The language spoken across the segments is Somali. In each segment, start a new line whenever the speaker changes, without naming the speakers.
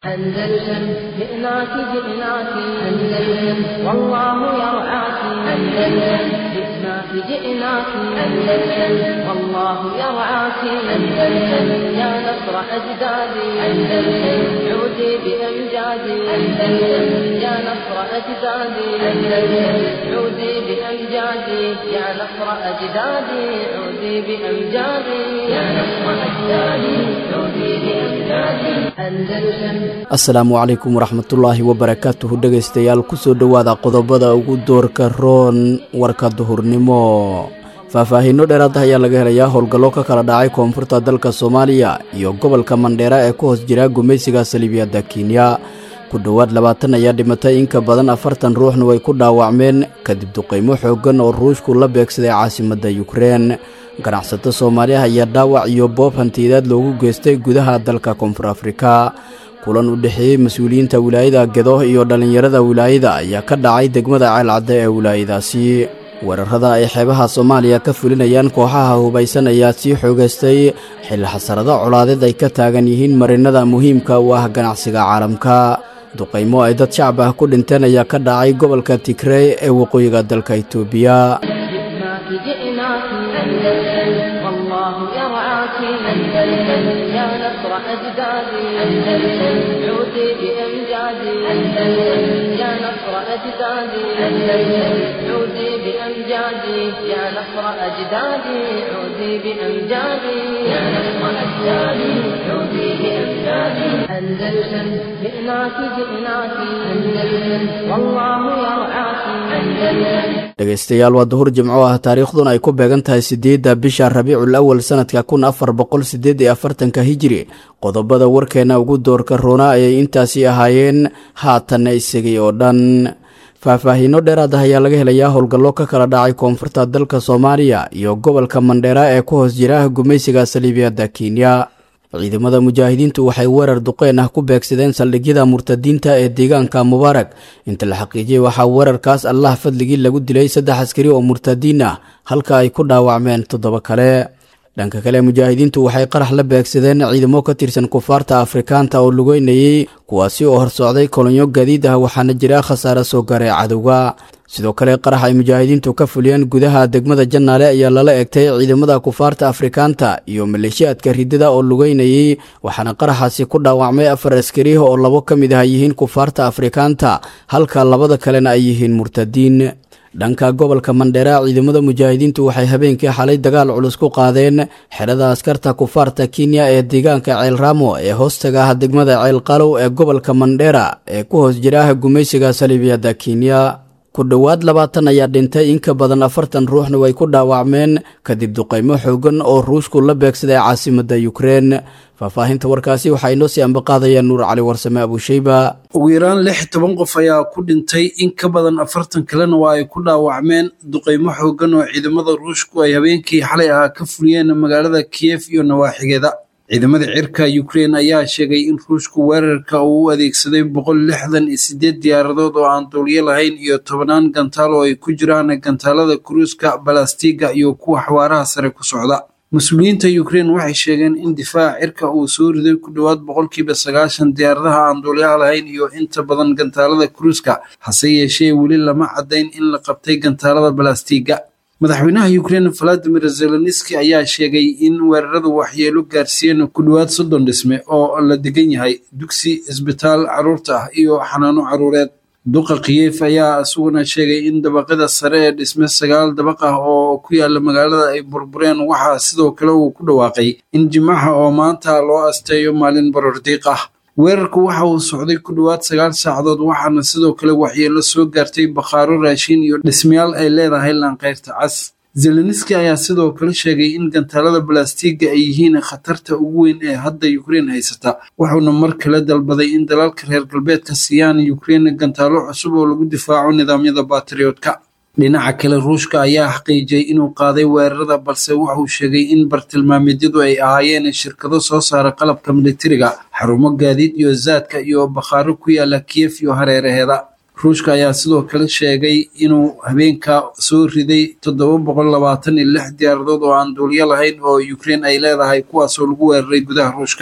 أندلسن جئناك جئناك أندلسن والله يرعاك أندلسن جئناك جئناك أندلسن والله يرعاك أندلسن يا نصر أجدادي أندلسن عودي بأمجادي أندلسن يا نصر أجدادي أندلسن عودي بأمجادي يا نصر أجدادي عودي بأمجادي يا نصر أجدادي عودي بأمجادي أندلسن
asalaamu calaykum waraxmatullaahi wabarakaatuhu dhegaystayaal kusoo dhowaada qodobada ugu doorka roon warka duhurnimo faahfaahiino dheeraad ah ayaa laga helayaa howlgallo ka kala dhacay koonfurta dalka soomaaliya iyo gobolka mandheera ee ku hoos jira gumaysiga saliibiyadda kenya ku dhowaad labaatan ayaa dhimatay in ka badan afartan ruuxna way ku dhaawacmeen kadib duqaymo xooggan oo ruushku la beegsaday caasimadda yukrein ganacsato soomaaliah ayaa dhaawac iyo boob hantiyadeed loogu geystay gudaha dalka koonfur afrika kulan u dhexeeyey mas-uuliyiinta wilaayada gedo iyo dhallinyarada wilaayada ayaa ka dhacay degmada ceelcadde ee wilaayadaasi weerarada ay xeebaha soomaaliya ka fulinayaan kooxaha hubaysan ayaa sii xoogaystay xilli xasarado colaadeed ay ka taagan yihiin marinada muhiimka u ah ganacsiga caalamka duqaymo ay dad shacab ah ku dhinteen ayaa ka dhacay gobolka tigrey ee waqooyiga dalka itoobiya
جئناك جئناك أندلسن والله يرعاك أندلسن يا نصر أجدادي أندلسن عودي بأمجادي أندلسن يا نصر أجدادي أندلسن عودي بأمجادي يا نصر أجدادي عودي بأمجادي يا نصر أجدادي عودي بأمجادي أندلسن جئناك جئناك أندلسن والله يرعاك أندلسن
dhegaystayaal waa duhur jimco ah taariikhduna ay ku beegan tahay siddeedda bisha rabiicul awal sannadka kun afar boqol siddeed iyo afartanka hijiri qodobada warkeenna ugu doorka roona ayay intaasi ahaayeen haatanna isagay oo dhan faahfaahiino dheeraad ah ayaa laga helayaa howlgallo ka kala dhacay koonfurta dalka soomaaliya iyo gobolka mandheera ee ku hoos jira gumaysiga saliibiyadda kenya ciidamada mujaahidiintu waxay weerar duqeen ah ku beegsadeen saldhigyada murtadiinta ee deegaanka mubaarag inta la xaqiijiyey waxaa weerarkaas allah fadligii lagu dilay saddex askari oo murtadiin ah halka ay ku dhaawacmeen toddoba kale dhanka kale mujaahidiintu waxay qarax la beegsadeen ciidamo ka tirsan kufaarta afrikaanta oo lugeynayey kuwaasi oo horsocday kolonyo gaadiid ah waxaana jira khasaare soo gaaray cadowga sidoo kale qarax ay mujaahidiintu ka fuliyeen gudaha degmada jannaale ayaa lala egtay ciidamada kufaarta afrikaanta iyo maleeshiyaadka ridada oo lugeynayey waxaana qaraxaasi ku dhaawacmay afar askari oo labo ka mid ah yihiin kufaarta afrikaanta halka labada kalena ay yihiin murtadiin dhanka gobolka mandheera ciidamada mujaahidiintu waxay habeenkii xalay dagaal culus ku qaadeen xerada askarta kufaarta kenya ee deegaanka ceel raamo ee hoostaga ah degmada ceel qalow ee gobolka mandheera ee ku hoos jira gumaysiga saliibiyadda kenya ku dhowaad labaatan ayaa dhintay in ka badan afartan ruuxna way ku dhaawacmeen kadib duqaymo xoogan oo ruushku la beegsaday caasimadda yukrein faahfaahinta warkaasi waxaa inoo sii ambaqaadaya nuur cali warsame abuusheyba
ugu yaraan lix toban qof ayaa ku dhintay in ka badan afartan kalena waa ay ku dhaawacmeen duqaymo xoogan oo ciidamada ruushku ay habeenkii xalay ahaa ka fuliyeen magaalada kiyef iyo nawaaxigeeda ciidamada cirka ukrein ayaa sheegay in ruushku weerarka uu u adeegsaday boqol lixdan iyo sideed diyaaradood oo aan duuliyo lahayn iyo tobanaan gantaal oo ay ku jiraan gantaalada kuruuska balastiga iyo kuwa xawaaraha sare ku socda mas-uuliyiinta ukrein waxay sheegeen in difaaca cirka uu soo riday ku dhowaad boqolkiiba sagaashan diyaaradaha aan duuliyaha lahayn iyo inta badan gantaalada kuruuska hase yeeshee weli lama caddayn in la qabtay gantaalada balastiga madaxweynaha ukrein valadimir zelenski ayaa sheegay in weeraradu waxyeelo gaarsiiyeen ku dhowaad soddon dhisme oo la degan yahay dugsi isbitaal carruurta ah iyo xanaano carruureed duqa kiyef ayaa isaguna sheegay in dabaqada sare ee dhisme sagaal dabaq ah oo ku yaala magaalada ay burbureen waxaa sidoo kale uu ku dhawaaqay in jimaca oo maanta loo asteeyo maalin barordiiq ah weerarku waxa uu socday ku dhowaad sagaal saacadood waxaana sidoo kale waxyeelo soo gaartay bakhaaro raashin iyo dhismayaal ay leedahay laanqeyrta cas zelenski ayaa sidoo kale sheegay in gantaalada balastiga ay yihiin khatarta ugu weyn ee hadda ukrein haysata wuxuuna mar kale dalbaday in dalalka reer galbeedka siiyaan ukrein gantaalo cusub oo lagu difaaco nidaamyada batriyootka dhinaca kale ruushka ayaa xaqiijiyey inuu qaaday weerarada balse wuxuu sheegay in bartilmaameedyadu ay ahaayeen shirkado soo saara qalabka militariga xarumo gaadiid iyo zaadka iyo bakhaaro ku yaala kiyef iyo hareeraheeda ruushka ayaa sidoo kale sheegay inuu habeenka soo riday toddoba boqol labaatan iyo lix diyaaradood oo aan duuliyo lahayn oo ukrein ay leedahay kuwaasoo lagu weeraray gudaha ruushka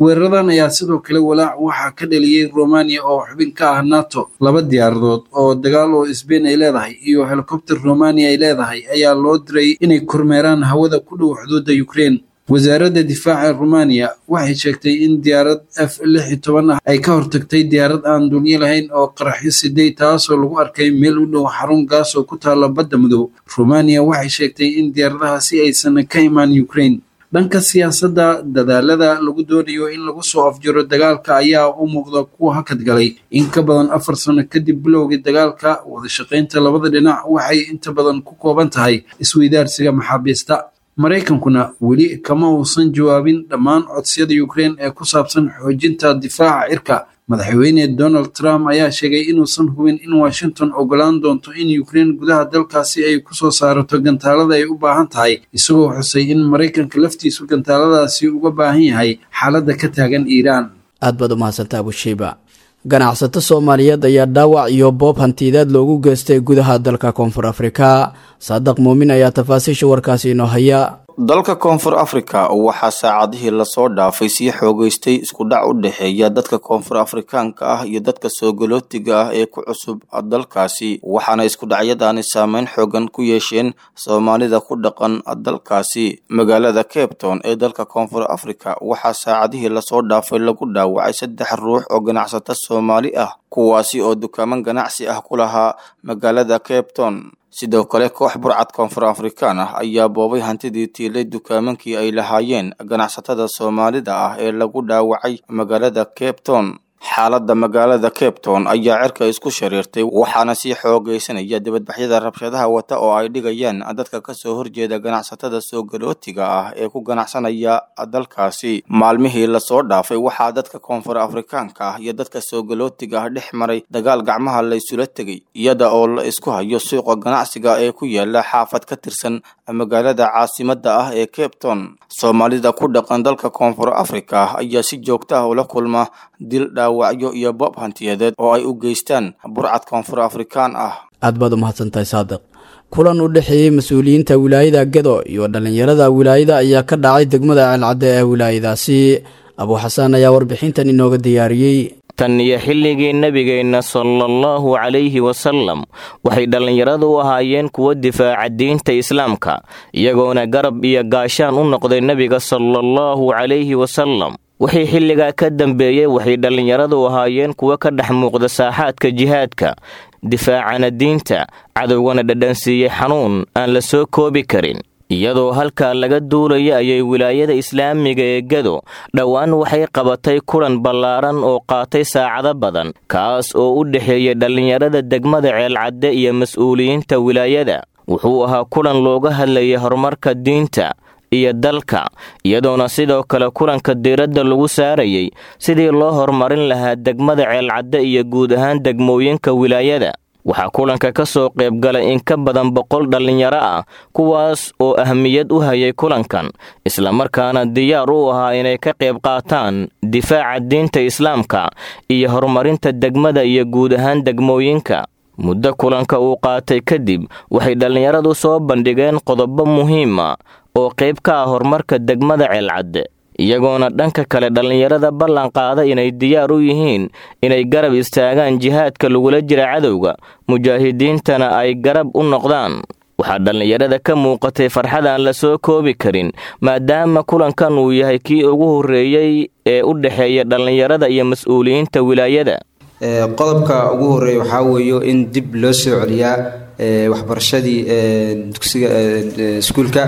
weeraradan ayaa sidoo kale walaac waxaa ka dhaliyey romaniya oo xubin ka ah nato laba diyaaradood oo dagaal oo sbain ay leedahay iyo helikobter romaniya ay leedahay ayaa loo diray inay kormeeraan hawada ku dhow xuduudda ukraine wasaaradda difaaca romaniya waxay sheegtay in diyaarad f lix iyo toban ah ay ka hortagtay diyaarad aan duuniyo lahayn oo qaraxyo siday taasoo lagu arkay meel u dhow xarun gaas oo ku taalla badda madow romaniya waxay sheegtay in diyaaradahaasi aysan ka imaan ukraine dhanka siyaasadda dadaalada lagu doonayo in lagu soo afjiro dagaalka ayaa u muuqda kuwa hakad galay in ka badan afar sano kadib bilowgii dagaalka wadashaqaynta labada dhinac waxay inta badan ku kooban tahay isweydaarsiga maxaabiista maraykankuna weli kama uusan jawaabin dhammaan codsiyada ukraine ee ku saabsan xoojinta difaaca cirka madaxweyne donald trump ayaa sheegay inuusan hubin in washington ogolaan doonto in ukraine gudaha dalkaasi ay kusoo saarato gantaalada ay u baahan tahay isagoo xusay in maraykanka laftiisu gantaaladaasi uga baahan yahay xaaladda ka taagan iiraan
aad baad u mahadsanta abushiiba ganacsato soomaaliyeed ayaa dhaawac iyo boob hantiidaad loogu geystay gudaha dalka koonfur afrika saadaq muumin ayaa tafaasiisha warkaasi inoo haya
dalka koonfur afrika waxaa saacadihii lasoo dhaafay sii xoogeystay isku dhac u dhexeeya dadka koonfur afrikaanka ah iyo dadka soogolootiga ah ee ku cusub dalkaasi waxaana isku dhacyadaani saameyn xoogan ku yeesheen soomaalida ku dhaqan dalkaasi magaalada cape town ee dalka koonfur afrika waxaa saacadihii lasoo dhaafay lagu dhaawacay saddex ruux oo ganacsato soomaali ah kuwaasi oo dukaaman ganacsi ah ku lahaa magaalada cape town sidoo kale koox burcad koonfur afrikaan ah ayaa boobay hantidii tiilay dukaamankii ay lahaayeen ganacsatada soomaalida ah ee lagu dhaawacay magaalada cape town xaaladda magaalada cape town ayaa cirka isku shariirtay waxaana sii xoogaysanaya dibadbaxyada rabshadaha wata oo ay dhigayaan dadka kasoo horjeeda ganacsatada soogalootiga ah ee ku ganacsanaya dalkaasi maalmihii lasoo dhaafay waxaa dadka koonfur afrikaanka ah iyo dadka soogalootiga ah dhex maray dagaal gacmaha laysula tegay iyada oo la isku hayo suuqa ganacsiga ee ku yaala xaafad ka tirsan magaalada caasimada ah ee cape town soomaalida ku dhaqan dalka koonfur afrika ayaa si joogta ah ula kulma dil dhaawacyo iyo boob hantiyadeed oo ay u geystaan burcad koonfur afrikaan ah
aad baad u mahadsantahay saadiq kulan u dhexeeyey mas-uuliyiinta wilaayada gedo iyo dhallinyarada wilaayada ayaa ka dhacay degmada ceelcadde ee wilaayadaasi abuu xasaan ayaa warbixintan inooga diyaariyey
tan iyo xilligii nebigeenna sala allahu calayhi wasalam waxay dhallinyaradu u ahaayeen kuwo difaaca diinta islaamka iyagoona garab iyo gaashaan u noqday nebiga sala allahu calayhi wasalam wixii xilligaa ka dambeeyey waxay dhallinyaradu ahaayeen kuwo ka dhex muuqda saaxaadka jihaadka difaacana diinta cadowgana dhadhansiiyey xanuun aan la soo koobi karin iyadoo halkaa laga duulaya ayay wilaayada islaamiga ee gado dhowaan waxay qabatay kulan ballaaran oo qaatay saacado badan kaas oo u dhexeeyay dhallinyarada degmada ceelcadde iyo mas-uuliyiinta wilaayada wuxuu ahaa kulan looga hadlayay horumarka diinta iyo dalka iyadoona sidoo kale kulanka diiradda lagu saarayay sidii loo horumarin lahaa degmada ceelcadde iyo guud ahaan degmooyinka wilaayada waxaa kulanka ka soo qaybgalay in ka badan boqol dhallinyaro ah kuwaas oo ahmiyad u hayay kulankan islamarkaana diyaar u ahaa inay ka qayb qaataan difaaca diinta islaamka iyo horumarinta degmada iyo guud ahaan degmooyinka muddo kulanka uu qaatay kadib waxay dhallinyaradu soo bandhigeen qodobo muhiima oo qayb ka ah horumarka degmada ceelcadde iyagoona dhanka kale dhallinyarada ballan qaada inay diyaar u yihiin inay garab istaagaan jihaadka lagula jira cadowga mujaahidiintana ay garab u noqdaan waxaa dhallinyarada ka muuqatay farxad aan la soo koobi karin maadaama kulankan uu yahay kii ugu horreeyey ee u dhexeeya dhallinyarada iyo mas-uuliyiinta wilaayada
qodobka ugu horeeya waxaa weeyo in dib loo soo celiyaa waxbarashadii dugsiga iskuulka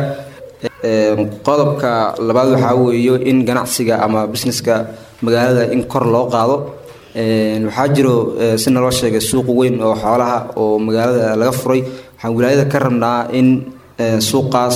qodobka labaad waxaa weeyo in ganacsiga ama busineska magaalada in kor loo qaado waxaa jiro si naloo sheegay suuq weyn oo xoolaha oo magaalada laga furay waxaan wilaayada ka rabnaa in suuqaas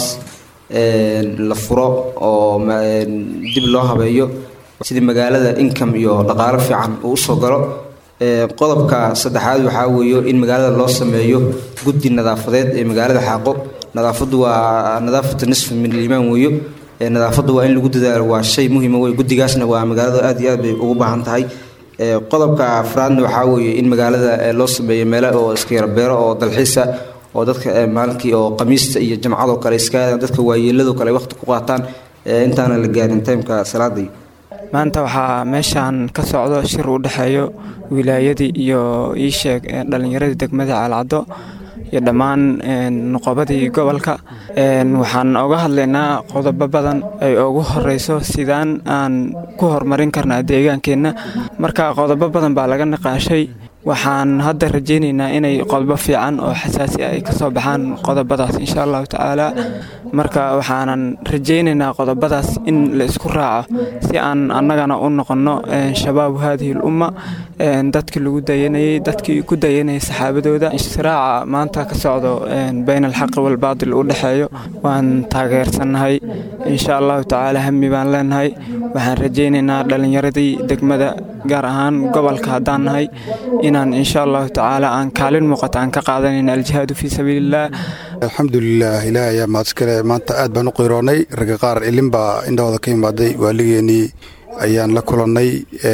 la furo oo dib loo habeeyo sidii magaalada income iyo dhaqaalo fiican uu usoo galo qodobka saddexaad waxaa weeyo in magaalada loo sameeyo guddi nadaafadeed ee magaalada xaaqo nadaafadu waa nadaafatu nisf min aliimaan weeyo nadaafadu waa in lagu dadaalo waa shay muhiima wey guddigaasna waa magaalada aad iyo aad bay ugu baahan tahay qodobka afraadna waxaa weeye in magaalada loo sameeyo meelo oo iska yarbeero oo dalxiisa oo dadka maalinkii oo qamiista iyo jamcadoo kale iska aadaan dadka waayeeladoo kale waqti ku qaataan intaana la gaarin timeka salaaday
maanta waxaa meeshaan ka socdo shir u dhexeeyo wilaayadii iyo iisheeg dhallinyaradii degmada caalcaddo iyo dhammaan nuqobadii gobolka waxaan oga hadlaynaa qodobo badan ay ugu horeyso sidaan aan ku horumarin karnaa deegaankeenna marka qodobo badan baa laga naqaashay waxaan hadda rajaynaynaa inay qodobo fiican oo xasaasi ah ay ka soo baxaan qodobadaas insha allahu tacaala marka waxaanan rajaynaynaa qodobadaas in la isku raaco si aan annagana u noqonno shabaabu haadihi l umma dadkii lagu dayanayey dadkii ku dayanayay saxaabadooda istiraaca maanta ka socdo bayna alxaqi walbaatil u dhexeeyo waan taageersannahay insha allahu tacaala hami baan leenahay waxaan rajaynaynaa dhallinyaradii degmada gaar ahaan gobolka haddaan nahay inaan insha allahu tacaala aan kaalin muuqata aan ka qaadanayna aljihaadu fii sabiiliillah
alxamdulilah ilaah ayaa mahadskale maanta aad baan u qiroonnay ragga qaar ilin baa indhahooda ka imaaday waaligeenii ayaan la kulannay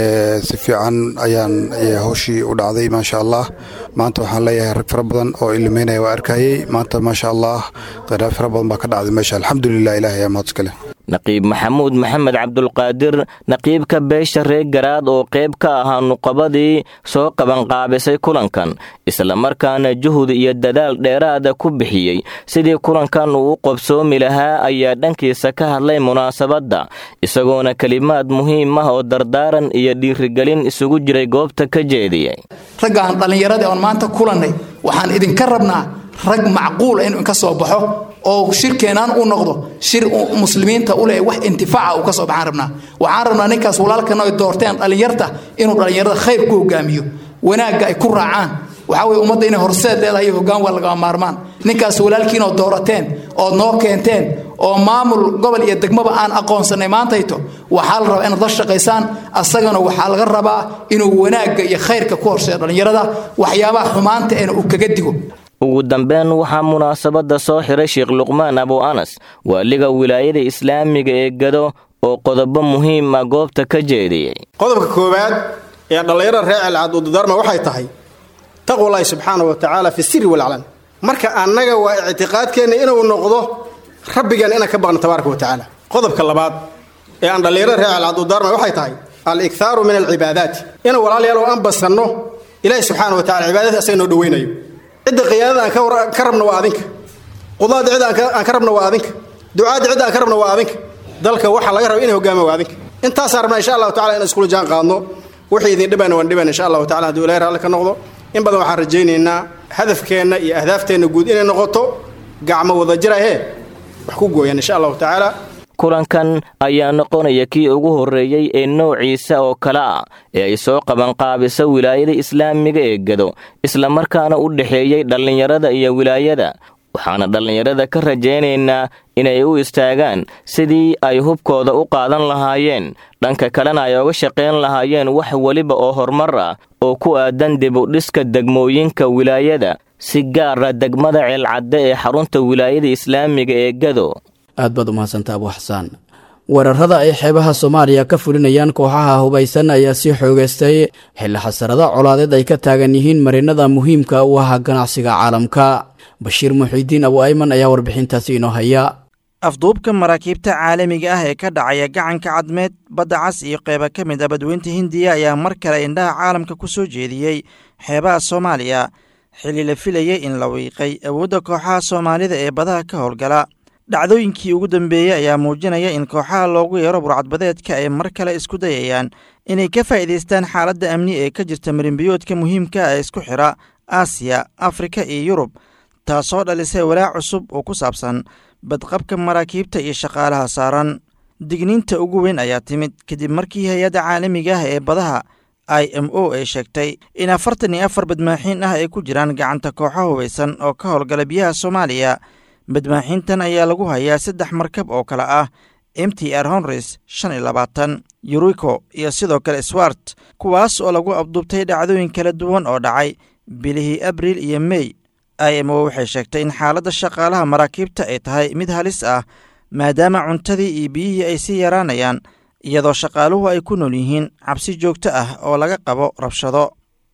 si fiican ayaan howshii u dhacday maasha allah maanta waxaan leeyahay rag fara badan oo ilimeynaya waa arkayey maanta maasha allah qiraab fara badan baa ka dhacday meesha alxamdulilah ilaah ayaa mahadskale
naqiib maxamuud maxamed cabdulqaadir naqiibka beesha reer garaad oo qayb ka ahaa nuqabadii soo qabanqaabisay kulankan islamarkaana juhud iyo dadaal dheeraada ku bixiyey sidii kulankan uu u qobsoomi lahaa ayaa dhankiisa ka hadlay munaasabadda isagoona kelimaad muhiim ah oo dardaaran iyo dhiirigelin isugu jiray goobta ka jeediyey
raggaan dhallinyaradii oon maanta kulannay waxaan idinka rabnaa rag macquula inuu inka soo baxo oo shirkeenaan u noqdo shir muslimiinta u leh wax intifaaca uu ka soo baxaan rabnaa waxaan rabnaa ninkaas walaalkana ay doorteen dhallinyarta inuu dhallinyarada khayr ku hogaamiyo wanaagga ay ku raacaan waxaa weye ummadda inay horseed leedahay iyo hoggaan waa lagama maarmaan ninkaas walaalkiin oo doorateen ood noo keenteen oo maamul gobol iyo degmaba aan aqoonsanay maantayto waxaa la rabaa inaad la shaqaysaan asagana waxaa laga rabaa inuu wanaagga iyo khayrka ku horseeyo dhallinyarada waxyaabaha xumaanta eena uu kaga digo
ugu dambeyn waxaa munaasabadda soo xiray sheekh luqmaan abu anas waaliga wilaayada islaamiga ee gado oo qodobo muhiim ah goobta ka jeediyey
qodobka koowaad ee dhallinyarada reer celcad ududarma waxay tahay taqwallaahi subxaana wa tacaala fi siri walclan marka annaga waa ictiqaadkeenna inuu noqdo rabbigan inaan ka baqno tabaaraka wa tacaala qodobka labaad ee aan dhallinyarada reer celcad ududarma waxay tahay al-ikhaaru min alcibaadaati inaan walaalayaal oo aan basanno ilaahi subxaana wa tacala cibaadadii asaga noo dhoweynayo cidda khiyaanada aan ka rabno waa adinka qudaada cidda aan ka rabno waa adinka ducaadda cidda aan ka rabno waa adinka dalka waxaa laga raba inay hogaama waa adinka intaasaan rabnaa insha allahu tacala inaan iskula jaan qaadno wixii idin dhibana waan dhibana insha allahu tacala hadduu ilahi raalli ka noqdo in badan waxaan rajaynaynaa hadafkeenna iyo ahdaafteenna guud inay noqoto gacmo wada jirahee wax ku gooyaan insha allahu tacaala
kulankan ayaa noqonaya kii ugu horreeyey ee noociisa oo kale ah ee ay soo qabanqaabisa wilaayada islaamiga ee gado islamarkaana u dhexeeyey dhallinyarada iyo wilaayada waxaana dhallinyarada ka rajaynaynaa inay u istaagaan sidii ay hubkooda u qaadan lahaayeen dhanka kalena ay oga shaqayn lahaayeen wax weliba oo horumar ah oo ku aadan dibudhiska degmooyinka wilaayada si gaara degmada ceelcadde ee xarunta wilaayada islaamiga ee gado
aad baad umahadsanta abu xasaan weerarada ay xeebaha soomaaliya ka fulinayaan kooxaha hubaysan ayaa sii xoogeystay xilli xasarada colaadeed ay ka taagan yihiin marinada muhiimka u ahaa ganacsiga caalamka bashiir muxiidiin abu ayman ayaa warbixintaasi inoo haya
afduubka maraakiibta caalamiga ah ee ka dhacaya gacanka cadmeed badda cas iyo qeyba ka mid a badweynta hindiya ayaa mar kale indhaha caalamka ku soo jeediyey xeebaha soomaaliya xilli la filayay in la wiiqay awoodda kooxaha soomaalida ee badaha ka howlgala dhacdooyinkii ugu dambeeyey ayaa muujinaya in kooxaha loogu yeero burcadbadeedka ay mar kale isku dayayaan inay ka faa'iidaystaan xaaladda amni ee ka jirta marinbiyoodka muhiimka ee isku xidha aasiya afrika iyo yurub taasoo dhalisay walaac cusub oo ku saabsan badqabka maraakiibta iyo shaqaalaha saaran digniinta ugu weyn ayaa timid kadib markii hay-adda caalamiga ah ee badaha i m o ay sheegtay in afartan iyo afar badmaaxiin ah ay ku jiraan gacanta kooxo hubaysan oo ka howlgala biyaha soomaaliya badmaaxiintan ayaa lagu hayaa saddex markab oo kale ah m t r honres shan iyo labaatan yuriko iyo sidoo kale swart kuwaas oo lagu abduubtay dhacdooyin kala duwan oo dhacay bilihii abriil iyo mey i m o waxay sheegtay in xaaladda shaqaalaha maraakiibta ay tahay mid halis ah maadaama cuntadii iyo biyihii ay sii yaraanayaan iyadoo shaqaaluhu ay ku nool yihiin cabsi joogto ah oo laga qabo rabshado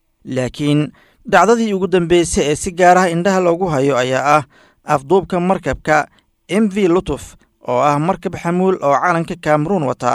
laakiin dhacdadii ugu dambeysay ee si gaaraha indhaha loogu hayo ayaa ah afduubka markabka m v lutuf oo ah markab xamuul oo calanka kameruun wata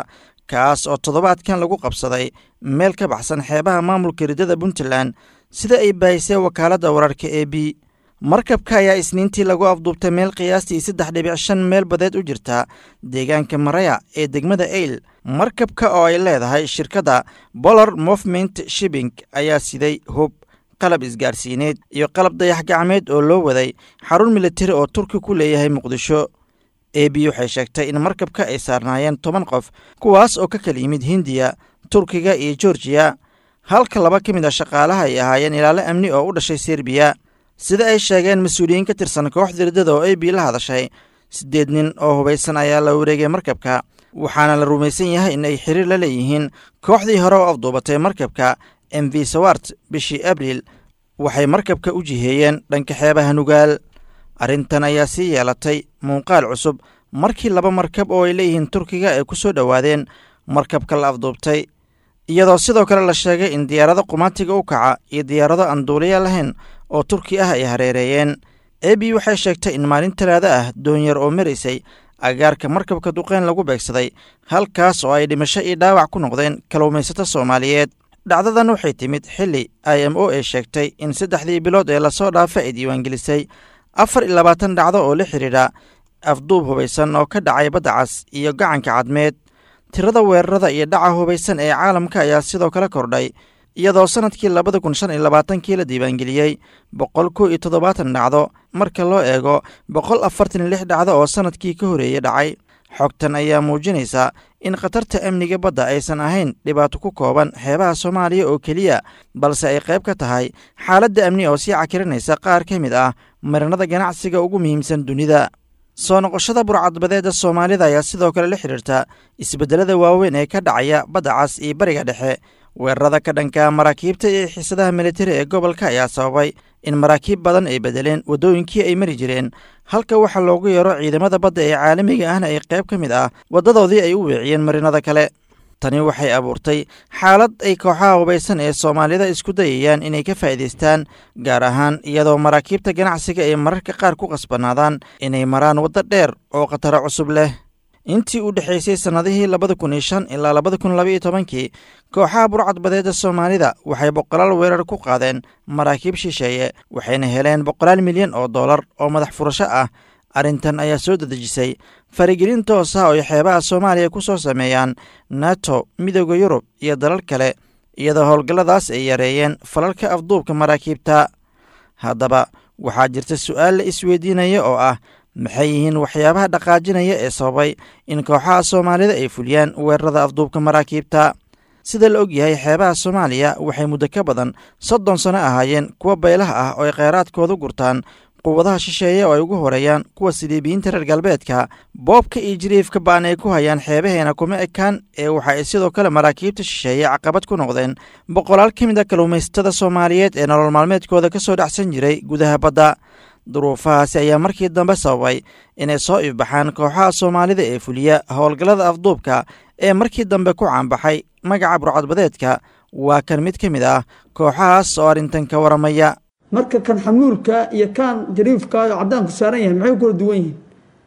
kaas oo toddobaadkan lagu qabsaday meel ka baxsan xeebaha maamulka riddada puntland sida ay baahisay wakaaladda wararka e b markabka ayaa isniintii lagu afduubtay meel qiyaastii saddex dhibic shan meel badeed u jirta deegaanka maraya ee degmada eyl markabka oo ay leedahay shirkadda bolar movement shibing ayaa siday hub qalab isgaarsiineed iyo qalab dayax gacmeed oo loo waday xarun militari oo turki ku leeyahay muqdisho e b waxay sheegtay in markabka ay saarnaayeen toban qof kuwaas oo ka kala yimid hindiya turkiga iyo georgiya halka laba ka mid a shaqaalaha ay ahaayeen ilaalo amni oo u dhashay serbiya sida ay sheegeen mas-uuliyiin ka tirsan kooxda riddada oo e b la hadashay siddeed nin oo hubaysan ayaa la wareegay markabka waxaana la rumaysan yahay in ay xiriir la leeyihiin kooxdii hore oo afduubatay markabka m v sawart bishii abriil waxay markabka u jiheeyeen dhanka xeebaha nugaal arrintan ayaa sii yeelatay muuqaal cusub markii laba markab oo ay leeyihiin turkiga ay ku soo dhowaadeen markabka la afduubtay iyadoo sidoo kale la sheegay in diyaarado qumaatiga u kaca iyo diyaarado aan duuliya lahayn oo turki ah ay hareereeyeen e b waxay sheegtay in maalin talaado ah doonyar oo maraysay agaarka markabka duqeyn lagu beegsaday halkaas oo ay dhimasho iyo dhaawac ku noqdeen kalluumaysato soomaaliyeed dhacdadan waxay timid xilli i m o ay sheegtay in saddexdii bilood ee lasoo dhaafa ay diiwaangelisay afar iyo labaatan dhacdo oo la xidhiidha afduub hubaysan oo ka dhacay badda cas iyo gacanka cadmeed tirada weerarada iyo dhaca hubaysan ee caalamka ayaa sidoo kale kordhay iyadoo sannadkii labada kun shan iyo labaatankii la diiwaangeliyey boqol kow iyo toddobaatan dhacdo marka loo eego boqol afartan iyo lix dhacdo oo sannadkii ka horeeyey dhacay xogtan ayaa muujinaysa in khatarta amniga badda aysan ahayn dhibaato ku kooban xeebaha soomaaliya oo keliya balse ay qayb ka tahay xaaladda amni oo sii cakirinaysa qaar ka mid ah marinada ganacsiga ugu muhiimsan dunida soo noqoshada burcadbadeedda soomaalida ayaa sidoo kale la xidhiirta isbeddelada waaweyn ee ka dhacaya badda cas iyo bariga dhexe weerarada ka dhanka maraakiibta iyo xiisadaha militari ee gobolka ayaa sababay in maraakiib badan ay bedeleen waddooyinkii ay mari jireen halka waxaa loogu yeero ciidamada badda ee caalamiga ahna ay qayb ka mid ah waddadoodii ay u weeciyeen marinada kale tani waxay abuurtay xaalad ay kooxaha hubaysan ee soomaalida isku dayayaan inay ka faa'iidaystaan gaar ahaan iyadoo maraakiibta ganacsiga ay mararka qaar ku qasbanaadaan inay maraan waddo dheer oo khataro cusub leh intii u dhexaysay sannadihii labada kun iyo shan ilaa labada kun labaiyo tobankii kooxaha burcadbadeedda soomaalida waxay boqolaal weerar ku qaadeen maraakiib shisheeye waxayna heleen boqolaal milyan oo dollar oo madax furasho ah arrintan ayaa soo dadejisay farigelin toos ah oo ay xeebaha soomaaliya ku soo sameeyaan nato midooda yurub iyo dalal kale iyadoo howlgalladaas ay yareeyeen falalka afduubka maraakiibta haddaba waxaa jirta su'aal la isweydiinaya oo ah maxay yihiin waxyaabaha dhaqaajinaya ee sababay in kooxaha soomaalida ay fuliyaan weerarada afduubka maraakiibta sida la og yahay xeebaha soomaaliya waxay muddo ka badan soddon sano ahaayeen kuwa baylaha ah oo ay kheyraadkooda gurtaan quwadaha shisheeye oo ay ugu horeeyaan kuwa siliibiyiinta reer galbeedka boobka iyo jiriifka ba'an ay ku hayaan xeebaheena kuma ekaan ee waxa ay sidoo kale maraakiibta shisheeye caqabad ku noqdeen boqolaal ka mid a kalluumaysatada soomaaliyeed ee nolol maalmeedkooda ka soo dhacsan jiray gudaha badda duruufahaasi ayaa markii dambe sababay inay soo ifbaxaan kooxaha soomaalida ee fuliya howlgallada afduubka ee markii dambe ku caanbaxay magaca burcadbadeedka waa kan mid ka mid ah kooxahaas oo arrintan ka waramaya
marka kan xamuulka iyo kan jariifka oo cadaanku saaran yahay maxay kula duwan yihiin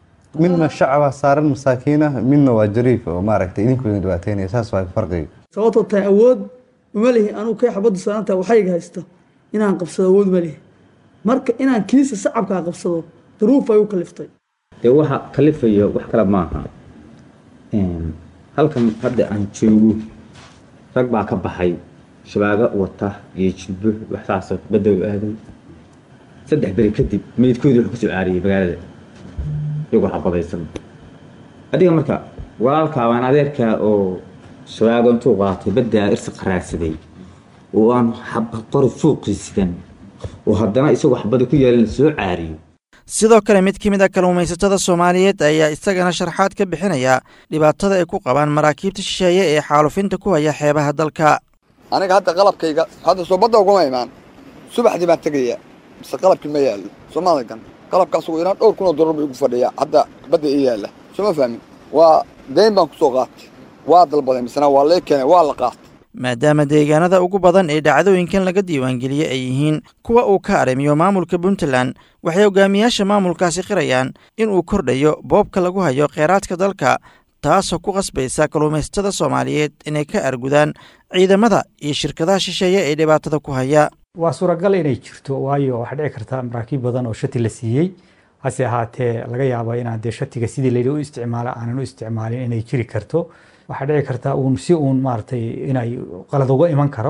midna shacaba saaran masaakiina midna waa jariif oo maaragtay idinkooda dhibaateynaya saas waa farqiga
sababtoo tahay awood uma lihi anugu kay xabaddu saarantaha waxayga haysta inaan qabsado awood ma lihi marka inaan kiisa sacabkaa qabsado duruuf ay u kaliftay
dee waxa kalifayo wax kale maaha halkan hadda aan joogo rag baa ka baxay shabaago wata iyo jilbo waxsaasoo badow aaday saddex beri kadib meydkoodii wuxuu kusoo caariyey magaalada iyagoo xabadaysan adiga marka walaalkaa waan adeerkaa oo shabaago intuu qaatay baddaa irsi qaraadsaday oo aan qori fuuqiisidan oo haddana isagoo xabada ku yaalin soo caariyo
sidoo kale mid ka mid a kalluumaysatada soomaaliyeed ayaa isagana sharxaad ka bixinaya dhibaatada ay ku qabaan maraakiibta shisheeye ee xaalufinta ku haya xeebaha dalka
aniga hadda qalabkayga hadda soo badda uguma imaan subaxdii baan tegayaa mise qalabkii ma yaallo soomaaligan qalabkaas ugu yaraan dhowr kun oo dollar buu igu fadhiyaa hadda badda ii yaalla sooma fahmin waa dayn baan ku soo qaatay waa dalbaday misena waa lee keenay waa la qaatay
maadaama deegaanada ugu badan ee dhacdooyinkan laga diiwaangeliyey ay yihiin kuwa uu ka arrimiyo maamulka puntland waxay hogaamiyaasha maamulkaasi qirayaan in uu kordhayo boobka lagu hayo kheyraadka dalka taasoo ku qasbaysa kalluumaysatada soomaaliyeed inay ka argudaan ciidamada iyo shirkadaha shisheeye ee dhibaatada ku haya
waa suuragal inay jirto waayo waxaa dhici karta maraakiib badan oo shati la siiyey hase ahaatee laga yaaba inaan dee shatiga sidii layidhi u isticmaala aanan u isticmaalin inay jiri karto waxaa dhici karta uun si uun maaragtay inay qalad uga iman karo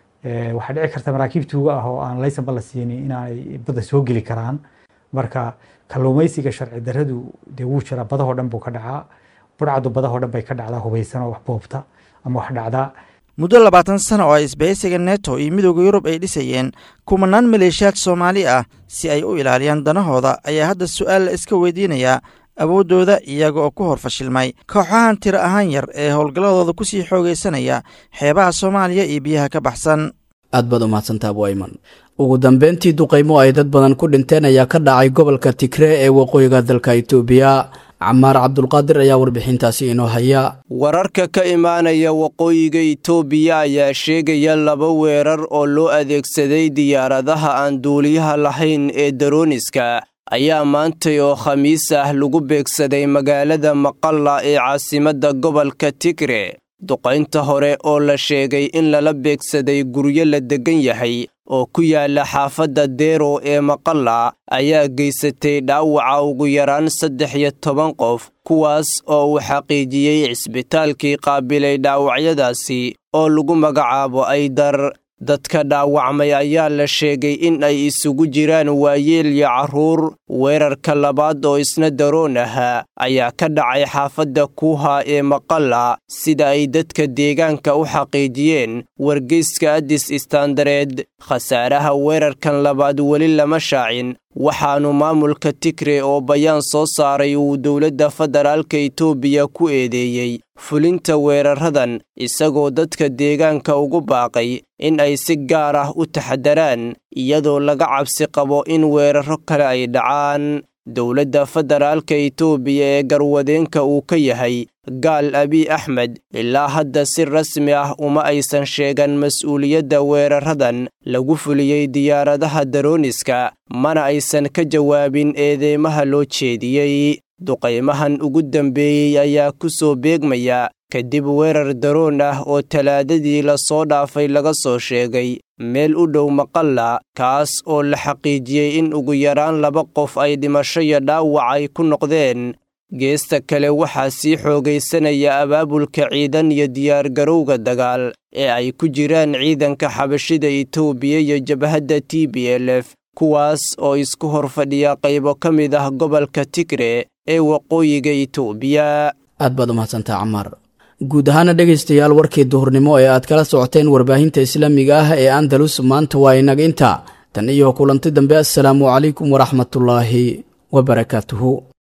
waxaa dhici karta maraakiib tuuga ah oo aan laysanba la siinin inaanay badda soo geli karaan marka kalluumaysiga sharci daradu dee wuu jiraa badahoo dhan buu ka dhacaa burcadu badahoo dhan bay ka dhacdaa hubaysan oo wax boobta ama wax dhacdaa
muddo labaatan sano oo ay isbahaysiga neto iyo midooda yurub ay dhisayeen kumanaan maleeshiyaad soomaali ah si ay u ilaaliyaan danahooda ayaa hadda su-aal la iska weydiinayaa awooddooda iyaga oo ku hor fashilmay kooxahan tiro ahaan yar ee howlgalladooda ku sii xoogaysanaya xeebaha soomaaliya iyo biyaha ka baxsan
aad baad umahadsantaa abwayman ugu dambeyntii duqaymo ay dad badan ku dhinteen ayaa ka dhacay gobolka tigree ee waqooyiga dalka itoobiya camaar cabdulqaadir ayaa warbixintaasi inoo haya
wararka ka imaanaya waqooyiga itoobiya ayaa sheegaya laba weerar oo loo adeegsaday diyaaradaha aan duuliyaha lahayn ee darooniska ayaa maantay oo khamiis ah lagu beegsaday magaalada maqalla ee caasimadda gobolka tigre duqaynta hore oo la sheegay in lala beegsaday guryo la deggan yahay oo ku yaala xaafadda deero ee maqalla ayaa geysatay dhaawaca ugu yaraan saddex iyo toban qof kuwaas oo uu xaqiijiyey cisbitaalkii qaabilay dhaawacyadaasi oo lagu magacaabo aydar dadka dhaawacmay ayaa la sheegay in ay isugu jiraan waayeel iyo carruur weerarka labaad oo isna daroon ahaa ayaa ka dhacay xaafadda kuuha ee maqalla sida ay dadka deegaanka u xaqiijiyeen wargeyska addis istaandareed khasaaraha weerarkan labaad weli lama shaacin waxaanu maamulka tigre oo bayaan soo saaray uu dowladda federaalka itoobiya ku eedeeyey fulinta weeraradan isagoo dadka deegaanka ugu baaqay in ay si gaar ah u taxadaraan iyadoo laga cabsi qabo in weeraro kale ay dhacaan dowladda federaalka itoobiya ee garwadeenka uu ka yahay gaal abiy axmed ilaa hadda si rasmi ah uma aysan sheegan mas-uuliyadda weeraradan lagu fuliyey diyaaradaha darooniska mana aysan ka jawaabin eedeymaha loo jeediyey duqaymahan ugu dambeeyey ayaa ku soo beegmaya kadib weerar daroon ah oo talaadadii lasoo dhaafay laga soo sheegay meel u dhow maqalla kaas oo la xaqiijiyey in ugu yaraan laba qof ay dhimasho iyo dhaawac ay ku noqdeen geesta kale waxaa sii xoogaysanaya abaabulka ciidan iyo diyaargarowga dagaal ee ay ku jiraan ciidanka xabashida itoobiya iyo jabhadda t b l f kuwaas oo isku hor fadhiya qaybo ka mid ah gobolka tigre ee waqooyiga itoobiya
aad baad umahadsantaa camaar guud ahaana dhegaystayaal warkii duhurnimo ee aad kala socoteen warbaahinta islaamiga ah ee andalus maanta waa inaga inta tan iyo kulanti dambe assalaamu calaykum waraxmatullaahi wabarakaatuhu